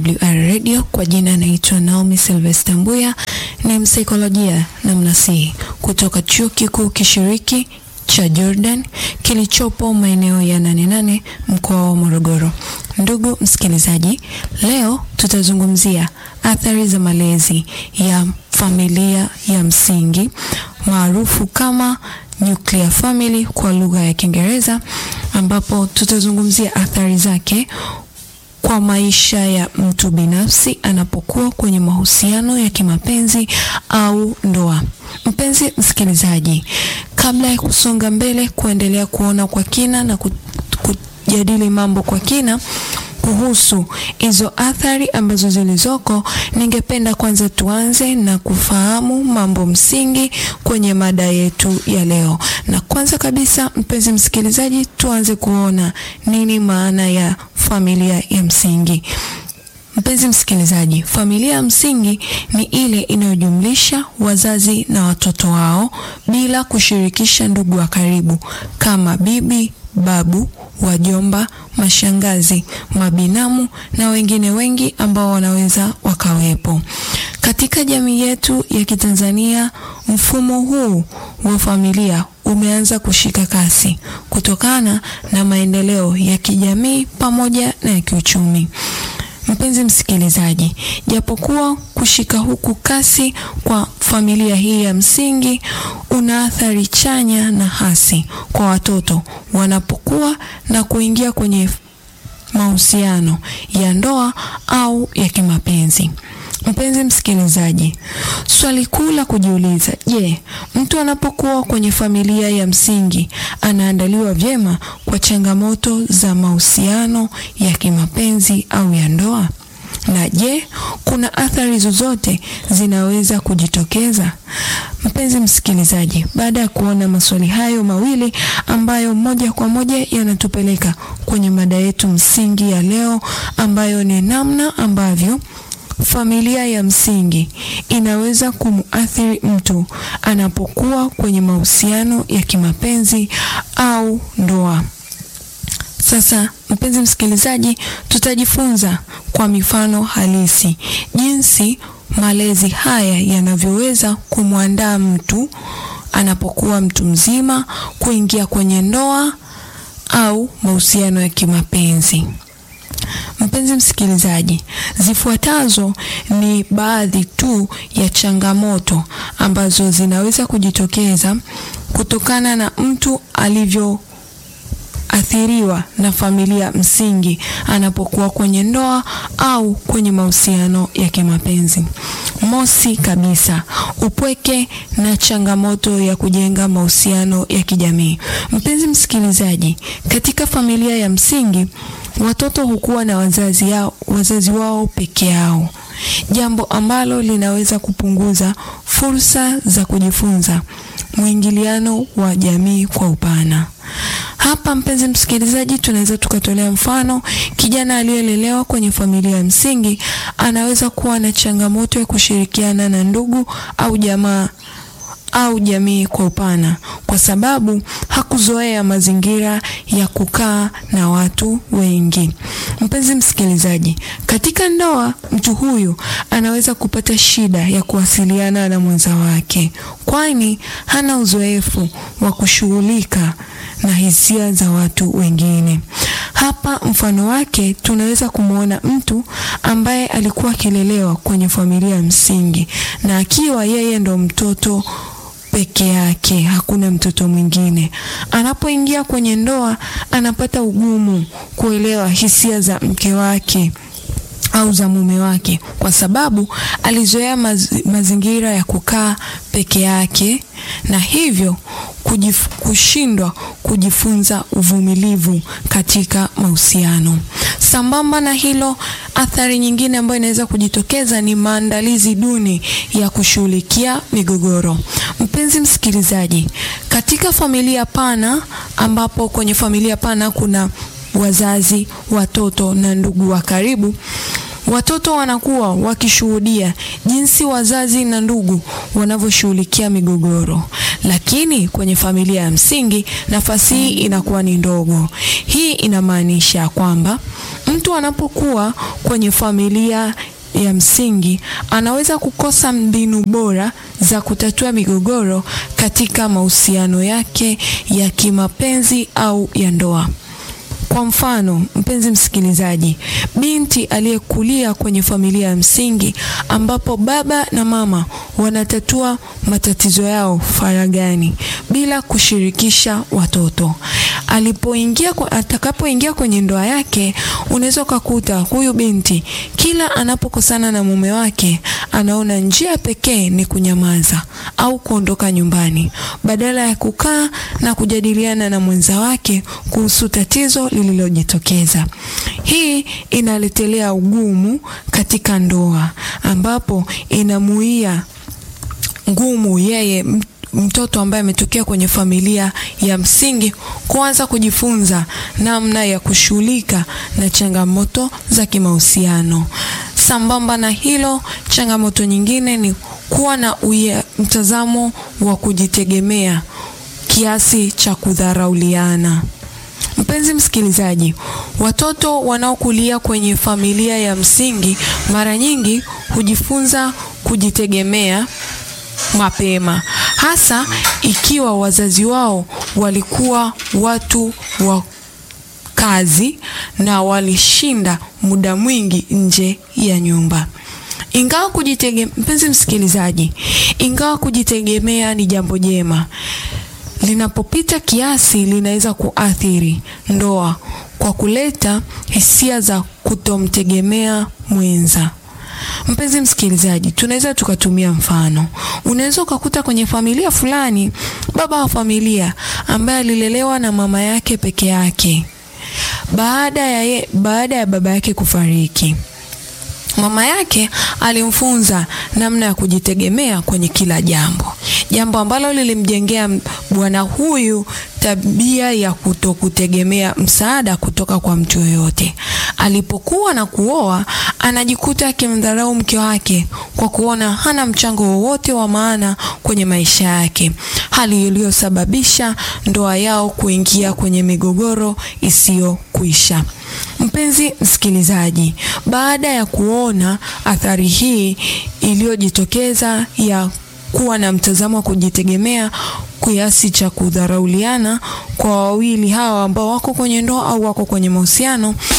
WR Radio kwa jina naitwa Naomi Sylvester Mbuya, ni msaikolojia na mnasihi kutoka Chuo Kikuu Kishiriki cha Jordan kilichopo maeneo ya nane nane mkoa wa Morogoro. Ndugu msikilizaji, leo tutazungumzia athari za malezi ya familia ya msingi maarufu kama nuclear family kwa lugha ya Kiingereza, ambapo tutazungumzia athari zake kwa maisha ya mtu binafsi anapokuwa kwenye mahusiano ya kimapenzi au ndoa. Mpenzi msikilizaji, kabla ya kusonga mbele kuendelea kuona kwa kina na kujadili mambo kwa kina kuhusu hizo athari ambazo zilizoko, ningependa kwanza tuanze na kufahamu mambo msingi kwenye mada yetu ya leo. Na kwanza kabisa, mpenzi msikilizaji, tuanze kuona nini maana ya familia ya msingi. Mpenzi msikilizaji, familia ya msingi ni ile inayojumlisha wazazi na watoto wao bila kushirikisha ndugu wa karibu kama bibi, babu, wajomba, mashangazi, mabinamu na wengine wengi ambao wanaweza wakawepo. Katika jamii yetu ya Kitanzania, mfumo huu wa familia umeanza kushika kasi kutokana na maendeleo ya kijamii pamoja na ya kiuchumi. Mpenzi msikilizaji, japokuwa kushika huku kasi kwa familia hii ya msingi una athari chanya na hasi kwa watoto wanapokuwa na kuingia kwenye mahusiano ya ndoa au ya kimapenzi. Mpenzi msikilizaji, swali kuu la kujiuliza, je, mtu anapokuwa kwenye familia ya msingi anaandaliwa vyema kwa changamoto za mahusiano ya kimapenzi au ya ndoa? Na je, kuna athari zozote zinaweza kujitokeza? Mpenzi msikilizaji, baada ya kuona maswali hayo mawili ambayo moja kwa moja yanatupeleka kwenye mada yetu msingi ya leo ambayo ni namna ambavyo familia ya msingi inaweza kumuathiri mtu anapokuwa kwenye mahusiano ya kimapenzi au ndoa. Sasa mpenzi msikilizaji, tutajifunza kwa mifano halisi jinsi malezi haya yanavyoweza kumwandaa mtu anapokuwa mtu mzima kuingia kwenye ndoa au mahusiano ya kimapenzi. Mpenzi msikilizaji, zifuatazo ni baadhi tu ya changamoto ambazo zinaweza kujitokeza kutokana na mtu alivyoathiriwa na familia msingi anapokuwa kwenye ndoa au kwenye mahusiano ya kimapenzi. Mosi kabisa, upweke na changamoto ya kujenga mahusiano ya kijamii. Mpenzi msikilizaji, katika familia ya msingi watoto hukuwa na wazazi, yao, wazazi wao peke yao, jambo ambalo linaweza kupunguza fursa za kujifunza mwingiliano wa jamii kwa upana. Hapa mpenzi msikilizaji, tunaweza tukatolea mfano, kijana aliyelelewa kwenye familia ya msingi anaweza kuwa na changamoto ya kushirikiana na ndugu au jamaa au jamii kwa upana kwa sababu hakuzoea mazingira ya kukaa na watu wengi. Mpenzi msikilizaji, katika ndoa mtu huyu anaweza kupata shida ya kuwasiliana na mwenza wake, kwani hana uzoefu wa kushughulika na hisia za watu wengine. Hapa mfano wake tunaweza kumwona mtu ambaye alikuwa akilelewa kwenye familia ya msingi na akiwa yeye ndo mtoto peke yake, hakuna mtoto mwingine. Anapoingia kwenye ndoa, anapata ugumu kuelewa hisia za mke wake au za mume wake, kwa sababu alizoea maz mazingira ya kukaa peke yake na hivyo kujif kushindwa kujifunza uvumilivu katika mahusiano. Sambamba na hilo, athari nyingine ambayo inaweza kujitokeza ni maandalizi duni ya kushughulikia migogoro. Mpenzi msikilizaji, katika familia pana, ambapo kwenye familia pana kuna wazazi, watoto na ndugu wa karibu, watoto wanakuwa wakishuhudia jinsi wazazi na ndugu wanavyoshughulikia migogoro, lakini kwenye familia ya msingi nafasi hii inakuwa ni ndogo. Hii inamaanisha kwamba Mtu anapokuwa kwenye familia ya msingi anaweza kukosa mbinu bora za kutatua migogoro katika mahusiano yake ya kimapenzi au ya ndoa. Kwa mfano, mpenzi msikilizaji, binti aliyekulia kwenye familia ya msingi ambapo baba na mama wanatatua matatizo yao faragani bila kushirikisha watoto. Alipoingia atakapoingia kwenye ndoa yake, unaweza ukakuta huyu binti kila anapokosana na mume wake anaona njia pekee ni kunyamaza au kuondoka nyumbani badala ya kukaa na kujadiliana na mwenza wake kuhusu tatizo lililojitokeza. Hii inaletelea ugumu katika ndoa ambapo inamuia ngumu yeye mtoto ambaye ametokea kwenye familia ya msingi kuanza kujifunza namna ya kushughulika na changamoto za kimahusiano. Sambamba na hilo, changamoto nyingine ni kuwa na uye, mtazamo wa kujitegemea kiasi cha kudharauliana. Mpenzi msikilizaji, watoto wanaokulia kwenye familia ya msingi mara nyingi hujifunza kujitegemea mapema, hasa ikiwa wazazi wao walikuwa watu wa kazi na walishinda muda mwingi nje ya nyumba. Ingawa kujitegemea, mpenzi msikilizaji, ingawa kujitegemea ni jambo jema, linapopita kiasi linaweza kuathiri ndoa kwa kuleta hisia za kutomtegemea mwenza. Mpenzi msikilizaji, tunaweza tukatumia mfano. Unaweza ukakuta kwenye familia fulani, baba wa familia ambaye alilelewa na mama yake peke yake, baada ya, ye, baada ya baba yake kufariki mama yake alimfunza namna ya kujitegemea kwenye kila jambo, jambo ambalo lilimjengea bwana huyu tabia ya kutokutegemea msaada kutoka kwa mtu yoyote. Alipokuwa na kuoa, anajikuta akimdharau mke wake kwa kuona hana mchango wowote wa maana kwenye maisha yake, hali iliyosababisha ndoa yao kuingia kwenye migogoro isiyokwisha. Mpenzi msikilizaji, baada ya kuona athari hii iliyojitokeza ya kuwa na mtazamo wa kujitegemea kiasi cha kudharauliana kwa wawili hawa ambao wako kwenye ndoa au wako kwenye mahusiano,